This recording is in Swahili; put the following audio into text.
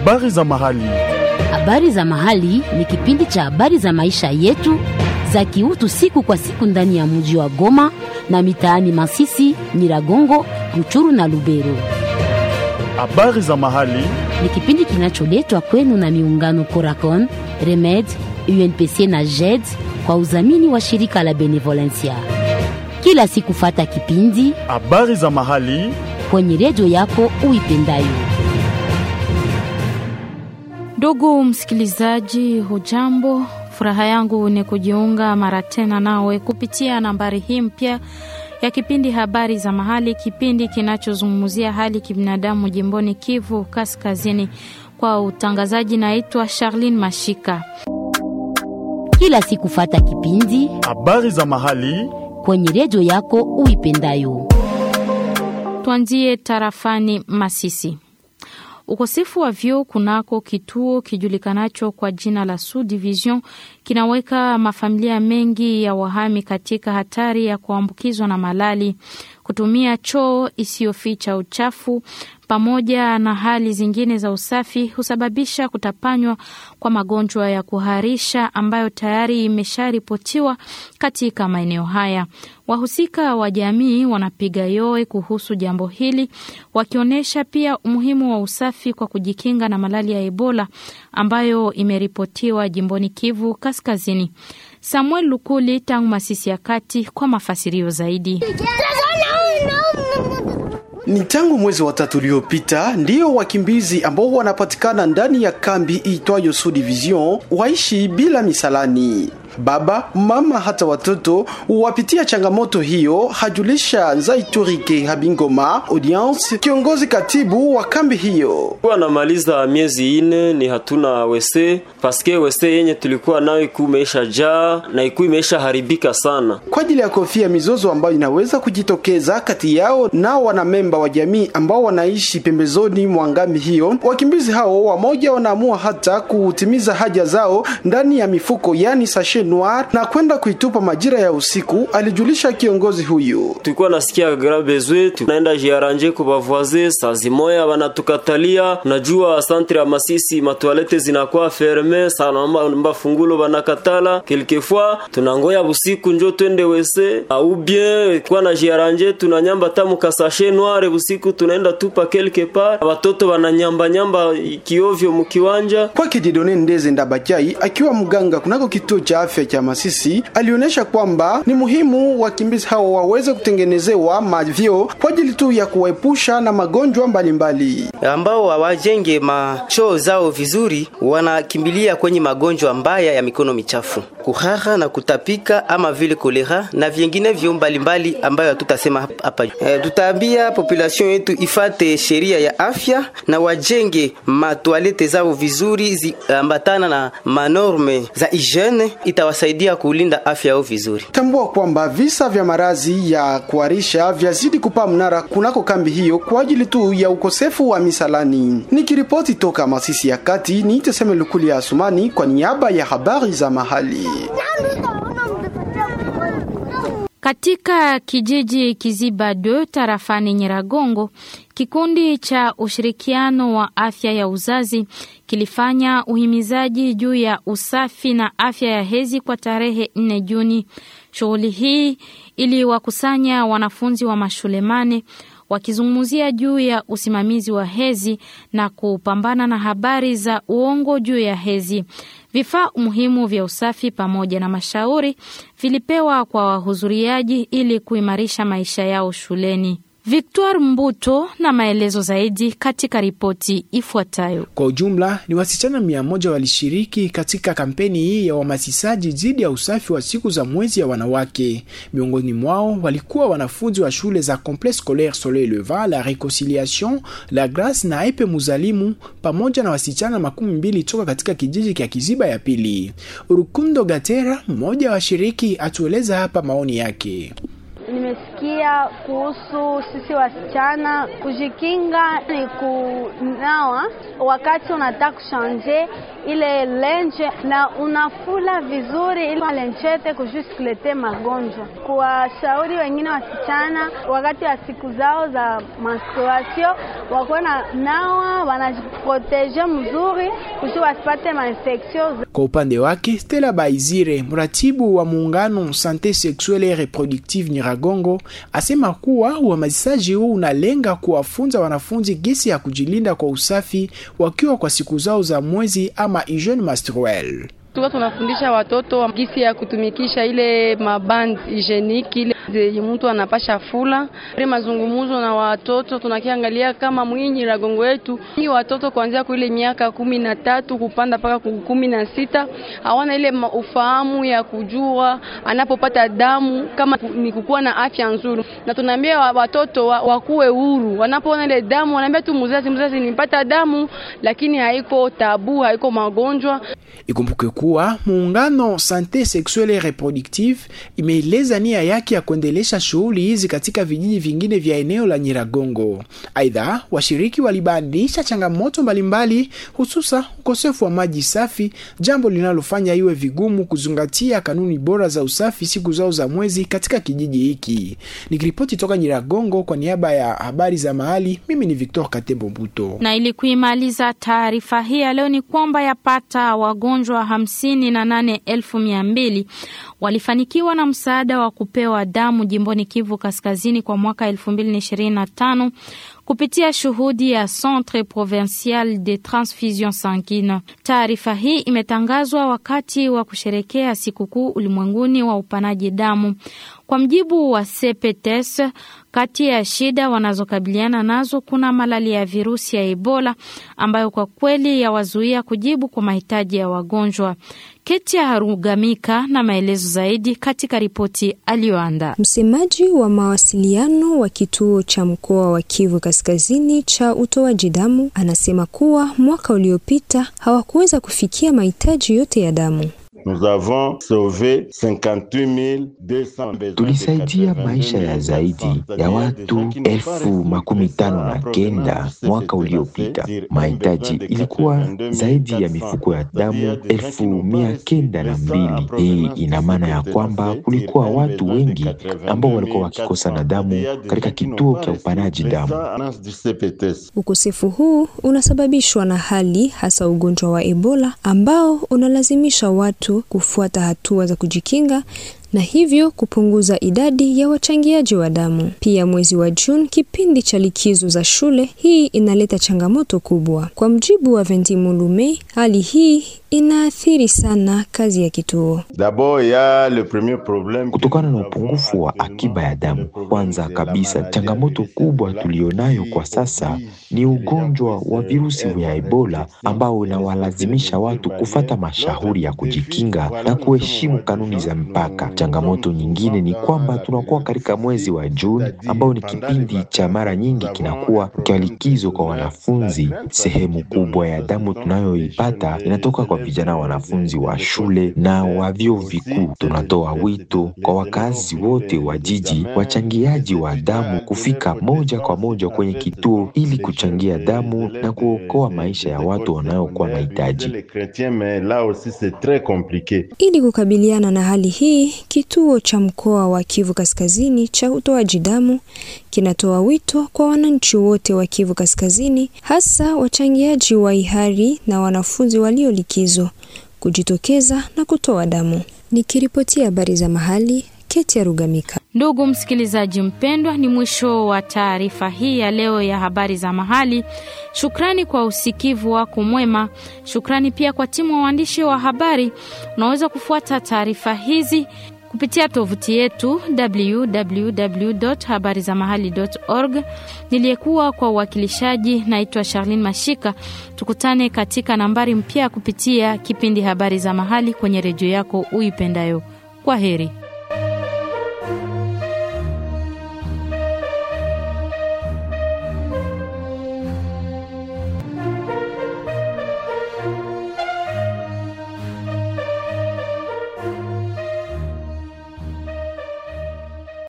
Habari za mahali. Habari za mahali ni kipindi cha habari za maisha yetu za kiutu siku kwa siku ndani ya mji wa Goma na mitaani Masisi, Nyiragongo, Ruchuru na Lubero. Habari za mahali. Ni kipindi kinacholetwa kwenu na miungano Coracon, Remed, UNPC na JED kwa udhamini wa shirika la Benevolencia. Kila siku fata kipindi Habari za mahali. kwenye redio yako uipendayo. Ndugu msikilizaji, hujambo? Furaha yangu ni kujiunga mara tena nawe kupitia nambari hii mpya ya kipindi habari za mahali, kipindi kinachozungumzia hali kibinadamu jimboni Kivu Kaskazini. Kwa utangazaji, naitwa Charlene Mashika. Kila siku fata kipindi Habari za mahali. kwenye redio yako uipendayo. Tuanzie tarafani Masisi. Ukosefu wa vyoo kunako kituo kijulikanacho kwa jina la Sud Division kinaweka mafamilia mengi ya wahami katika hatari ya kuambukizwa na malali. Kutumia choo isiyoficha uchafu pamoja na hali zingine za usafi husababisha kutapanywa kwa magonjwa ya kuharisha ambayo tayari imesharipotiwa katika maeneo haya. Wahusika wa jamii wanapiga yowe kuhusu jambo hili, wakionyesha pia umuhimu wa usafi kwa kujikinga na malali ya Ebola ambayo imeripotiwa jimboni Kivu Kaskazini. Samuel Lukuli tangu Masisi ya Kati kwa mafasirio zaidi. Ni tangu mwezi wa tatu uliopita ndiyo wakimbizi ambao wanapatikana ndani ya kambi iitwayo Sud Division waishi bila misalani. Baba, mama hata watoto wapitia changamoto hiyo, hajulisha Nzaiturike Habingoma Audience, kiongozi katibu wa kambi hiyo. Kuwa namaliza miezi ine ni hatuna wese paske wese yenye tulikuwa nayo iku imeisha jaa na iku imeisha haribika sana. Kwa ajili ya kofia mizozo ambayo inaweza kujitokeza kati yao na wanamemba wa jamii ambao wanaishi pembezoni mwa ngambi hiyo, wakimbizi hao wamoja wanaamua hata kutimiza haja zao ndani ya mifuko, yani sachet noir na kwenda kuitupa majira ya usiku, alijulisha kiongozi huyu. Tulikuwa nasikia gra bezwe, tunaenda jiaranje kwa bavoise, saa zimoya wanatukatalia. Unajua centre ya Masisi matoalete zinakuwa ferme sana, mba fungulo banakatala. Quelquefois tunangoya busiku njo twende wese au bien kwa na jiaranje, tunanyamba tamu kasashe noir busiku, tunaenda tupa quelque part, watoto wananyamba nyamba kiovyo mukiwanja. Kwake Didone Ndeze Ndabachai akiwa mganga kunako kituo cha afya cha Masisi alionyesha kwamba ni muhimu wakimbizi hao waweze kutengenezewa mavyo kwa ajili tu ya kuwaepusha na magonjwa mbalimbali. ambao hawajenge machoo zao vizuri, wanakimbilia kwenye magonjwa mbaya ya mikono michafu, kuhara na kutapika, ama vile kolera na vinginevyo mbalimbali ambayo hatutasema hap- hapa. E, tutaambia population yetu ifate sheria ya afya na wajenge matoalete zao vizuri, ziambatana na manorme za hygiene, itawasaidia kulinda afya yao vizuri. Tambua kwamba visa vya marazi ya kuharisha vyazidi kupaa mnara kunako kambi hiyo kwa ajili tu ya ukosefu wa misalani. Nikiripoti toka Masisi ya Kati, ni Teseme Lukuli ya Asumani kwa niaba ya habari za mahali. Katika kijiji Kiziba 2 tarafani Nyiragongo, kikundi cha ushirikiano wa afya ya uzazi kilifanya uhimizaji juu ya usafi na afya ya hedhi kwa tarehe 4 Juni. Shughuli hii iliwakusanya wanafunzi wa mashule mane wakizungumzia juu ya usimamizi wa hedhi na kupambana na habari za uongo juu ya hedhi. Vifaa muhimu vya usafi pamoja na mashauri vilipewa kwa wahudhuriaji ili kuimarisha maisha yao shuleni. Victoire Mbuto na maelezo zaidi katika ripoti ifuatayo. Kwa ujumla ni wasichana mia moja walishiriki katika kampeni hii ya uhamasishaji dhidi ya usafi wa siku za mwezi ya wanawake. Miongoni mwao walikuwa wanafunzi wa shule za Complexe Scolaire Soleil Levant, La Reconciliation, La Grace na Epe Muzalimu, pamoja na wasichana makumi mbili toka katika kijiji kya Kiziba ya pili. Urukundo Gatera, mmoja wa washiriki, atueleza hapa maoni yake. Nimesikia kuhusu sisi wasichana kujikinga ni kunawa wakati unataka kushanje ile lenje na unafula vizuri, ili lenchete kujusikulete magonjwa. Kuwashauri wengine wasichana wakati wa siku zao za menstruation wakuwe na nawa wanajiproteje mzuri kusi wasipate mainfection. Kwa upande wake Stella Baizire, mratibu wa muungano Sante Sexuelle et Reproductive Nyiragongo, asema kuwa uhamasishaji huu unalenga kuwafunza wanafunzi gesi ya kujilinda kwa usafi wakiwa kwa siku zao za mwezi ama hygiene menstruelle. Tuka tunafundisha watoto gisi ya kutumikisha ile maband hygienique ile zenye mtu anapasha fula. Ile mazungumzo na watoto tunakiangalia kama mwinyi ragongo yetu ni watoto kuanzia kwa ile miaka kumi na tatu kupanda mpaka kumi na sita hawana ile ufahamu ya kujua anapopata damu kama ni kukuwa na afya nzuri, na tunaambia watoto wakuwe huru wanapoona ile damu, wanaambia tu mzazi, mzazi nipata damu, lakini haiko tabu, haiko magonjwa. Ikumbuke kuwa muungano Sante Sexuelle et Reproductive imeeleza nia yake ya kuendelesha shughuli hizi katika vijiji vingine vya eneo la Nyiragongo. Aidha, washiriki walibainisha changamoto mbalimbali, hususa ukosefu wa maji safi, jambo linalofanya iwe vigumu kuzingatia kanuni bora za usafi siku zao za mwezi katika kijiji hiki. Nikiripoti toka Nyiragongo kwa niaba ya habari za mahali, mimi ni Victor Katembo Mbuto. Na ili kuimaliza taarifa hii ya leo ni kwamba yapata wagonjwa hamsini na nane elfu mia mbili walifanikiwa na msaada wa kupewa damu jimboni Kivu Kaskazini kwa mwaka elfu mbili na ishirini na tano kupitia shuhudi ya Centre Provincial de Transfusion Sanguine. Taarifa hii imetangazwa wakati wa kusherekea sikukuu ulimwenguni wa upanaji damu. Kwa mjibu wa CPTS, kati ya shida wanazokabiliana nazo kuna malali ya virusi ya Ebola ambayo kwa kweli yawazuia kujibu kwa mahitaji ya wagonjwa. Ketia Harugamika na maelezo zaidi katika ripoti aliyoandaa. Msemaji wa mawasiliano wa kituo cha mkoa wa Kivu Kaskazini cha utoaji damu anasema kuwa mwaka uliopita hawakuweza kufikia mahitaji yote ya damu. Tulisaidia maisha ya zaidi ya watu elfu makumi tano na kenda mwaka uliopita. Mahitaji ilikuwa zaidi ya mifuko ya damu elfu mia kenda na mbili. Hii ina maana ya kwamba kulikuwa watu wengi ambao walikuwa wakikosa na damu katika kituo cha upanaji damu. Ukosefu huu unasababishwa na hali hasa ugonjwa wa Ebola ambao unalazimisha watu kufuata hatua za kujikinga na hivyo kupunguza idadi ya wachangiaji wa damu. Pia mwezi wa Juni, kipindi cha likizo za shule, hii inaleta changamoto kubwa. Kwa mjibu wa Venti Mulume, hali hii inaathiri sana kazi ya kituo. Kutokana na upungufu wa akiba ya damu, kwanza kabisa, changamoto kubwa tulionayo kwa sasa ni ugonjwa wa virusi vya Ebola ambao unawalazimisha watu kufata mashauri ya kujikinga na kuheshimu kanuni za mpaka. Changamoto nyingine ni kwamba tunakuwa katika mwezi wa Juni ambao ni kipindi cha mara nyingi kinakuwa cha likizo kwa wanafunzi. Sehemu kubwa ya damu tunayoipata inatoka kwa vijana wanafunzi wa shule na wa vyuo vikuu. Tunatoa wito kwa wakazi wote wa jiji, wachangiaji wa damu, kufika moja kwa moja kwenye kituo ili kuchangia damu na kuokoa maisha ya watu wanaokuwa na hitaji. Ili kukabiliana na hali hii, kituo cha mkoa wa Kivu Kaskazini cha utoaji damu kinatoa wito kwa wananchi wote wa Kivu Kaskazini, hasa wachangiaji wa hiari na wanafunzi walio likizo kujitokeza na kutoa damu. Nikiripotia habari za mahali, Keti ya Rugamika. Ndugu msikilizaji mpendwa, ni mwisho wa taarifa hii ya leo ya habari za mahali. Shukrani kwa usikivu wako mwema. Shukrani pia kwa timu wa waandishi wa habari. Unaweza kufuata taarifa hizi kupitia tovuti yetu www.habarizamahali.org. Niliyekuwa kwa uwakilishaji naitwa Charlene Mashika. Tukutane katika nambari mpya kupitia kipindi habari za mahali kwenye redio yako uipendayo. Kwa heri.